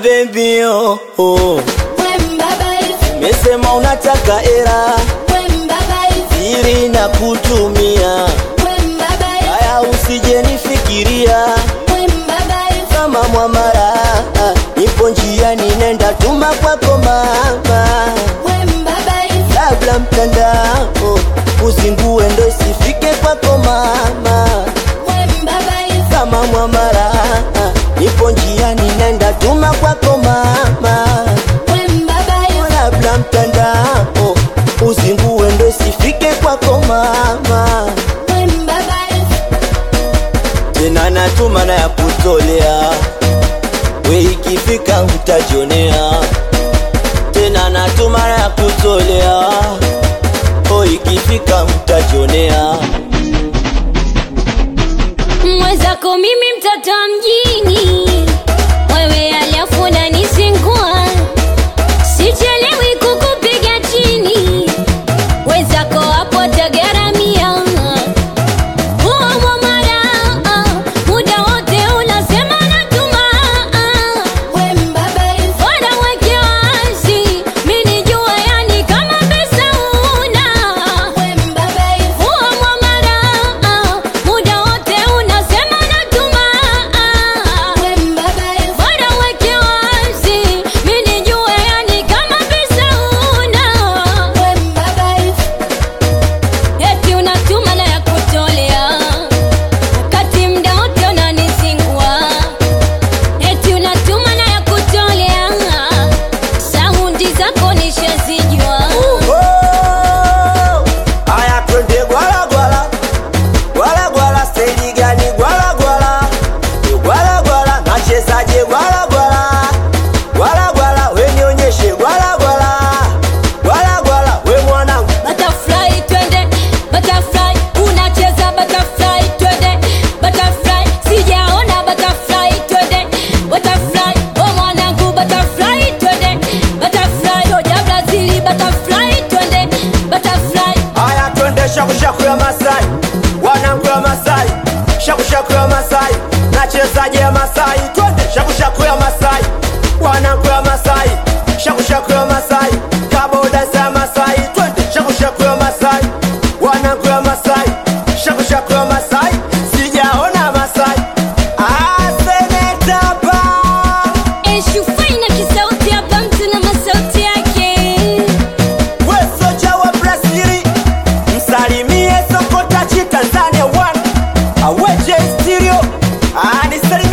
baby oh, oh. Mesema unataka era siri na kutumia haya, usije nifikiria kama mwamara, nipo njiani nenda tuma kwako mama, labda mtandao uzingue ndo isifike kwako mama, kama mwamara, nipo njiani nenda tuma kwako mama, labda mtandao uzingue ndo isifike kwako mama, tena natuma na ya kutolea we ikifika utajionea tena natuma na ya kutolea o ikifika utajionea mwenzako mimi mtoto wa mjini wewe alafu unanisingua sichelewi kukupiga chini wenzako hapo tagaramia huo mwamara muda wote unasema natuma Bora weke wazi, mi nijue yani kama pesa una. Huo mwamara, muda wote unasema natuma. Bora weke wazi, mi nijue yani kama pesa una. Eti unatuma na ya kutolea, wakati mda wote unanisingua. Eti unatuma na ya kutolea, saundi zako nishazijua. Oh, aya twende gwala gwala gwala gwala stendi gani gwala gwala Ni gwala gwala nachezaje gwala gwala gwala gwala we nionyeshe gwala gwala gwala gwala we mwanangu Butterfly twende, butterfly unacheza butterfly twende, butterfly sijaona butterfly twende, butterfly oh mwanangu butterfly twende, butterfly roja Brazili butterfly twende, butterfly Aya twende shakushaku ya Masai, wanangu ya Masai, shakushaku ya Masai, nachezaje ya Masai, twende shakushaku ya Masai, wanangu ya Masai, shakushaku ya Masai, kaboda za Masai, twende shakushaku ya Masai, wanangu ya Masai, shakushaku ya Masai, sijaona Masai. Ah, seneta pa Eshufaina kisauti hapa mtu na masauti yake wesoja wa Brazili, msalimie Sokotachi Tanzania one aweje stereo anisalimie